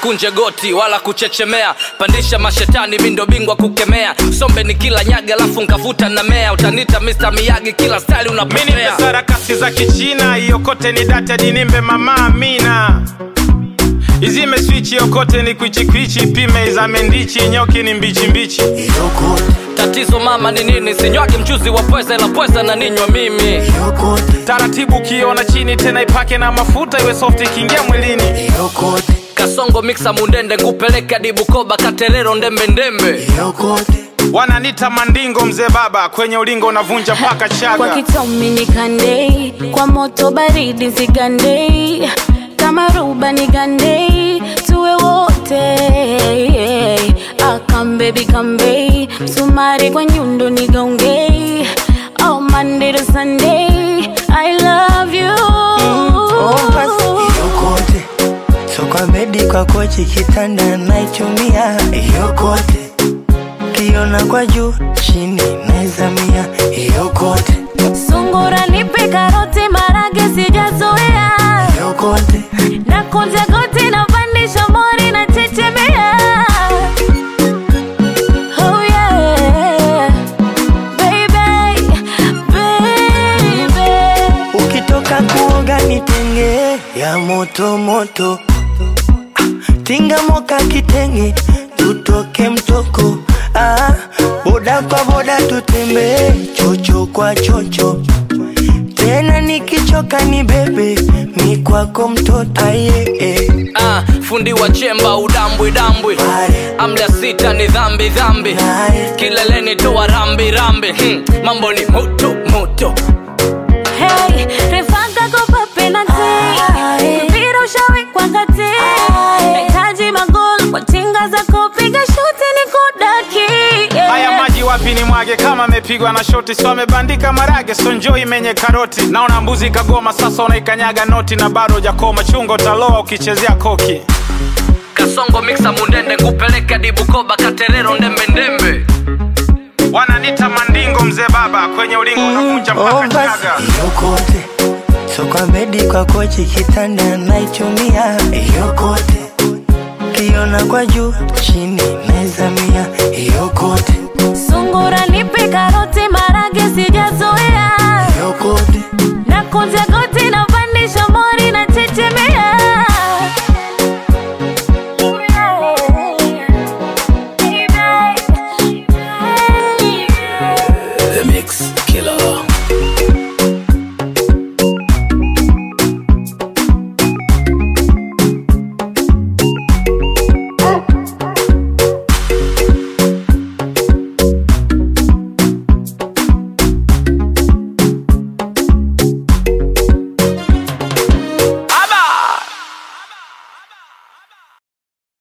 usikunje goti wala kuchechemea pandisha mashetani mindo bingwa kukemea sombe ni kila nyaga alafu nkavuta na mea utanita Mr. Miyagi kila style mini unapopea sarakasi za kichina iokote ni data dinimbe mama amina izime swichi yokote ni kwichikwichi pime izame ndichi nyoki ni mbichimbichi Yokote, tatizo mama ni nini sinywagi mchuzi wa pweza ila pweza na ninywa mimi yokote, taratibu ukiona chini tena ipake na mafuta iwe soft ikiingia mwilini yokote, kasongo miksa mundende ngupeleke hadi bukoba katerero ndembe ndembe yokote. wananita mandingo mzee baba kwenye ulingo unavunja mpaka kwa chaga kitomi nikandei kwa moto baridi zigandei kama ruba nigandei tuwe wote akambebi kambei msumari kwa nyundo nigaungei oh, Monday to Sunday I love you Oh, basi yokote, so kwa bedi kwa kochi kitanda naichumia yokote, kiona kwa juu chini naizamia yokote, sungura nipe karoti marage sijazoea yokote, na kunja goti na pandisha mori na chechemea oh yeah baby baby ukitoka kuoga nitenge ya moto moto, Ah, tinga moka kitenge tutoke mtoko, ah, boda kwa boda tutembee chocho kwa chocho tena nikichoka ni bebe mi kwako mtoto aye eh. ah, fundi wa chemba udambwi dambwi Pale. amda sita ni dhambi dhambi Naye. kileleni toa rambi rambi hmm, mambo ni moto moto Hey, refanga kopa penalty mpira ushawekwa kati nahitaji magol kwa tinga za kupiga shuti ni kudaki yeah. haya maji wapi ni mwage kama amepigwa na shoti so amebandika marage so njoo imenye karoti naona mbuzi kagoma sasa unaikanyaga noti na bado hujakoma chungo taloa ukichezea koki kasongo miksa mundende ngupeleke hadi bukoba katerero ndembe ndembe wananita mandingo mzee baba kwenye ulingo unavunja Oh, mpaka basi chaga yokote, so kwa bedi kwa kochi kitanda naichumia yokote, kiona kwa juu chini naizamia yokote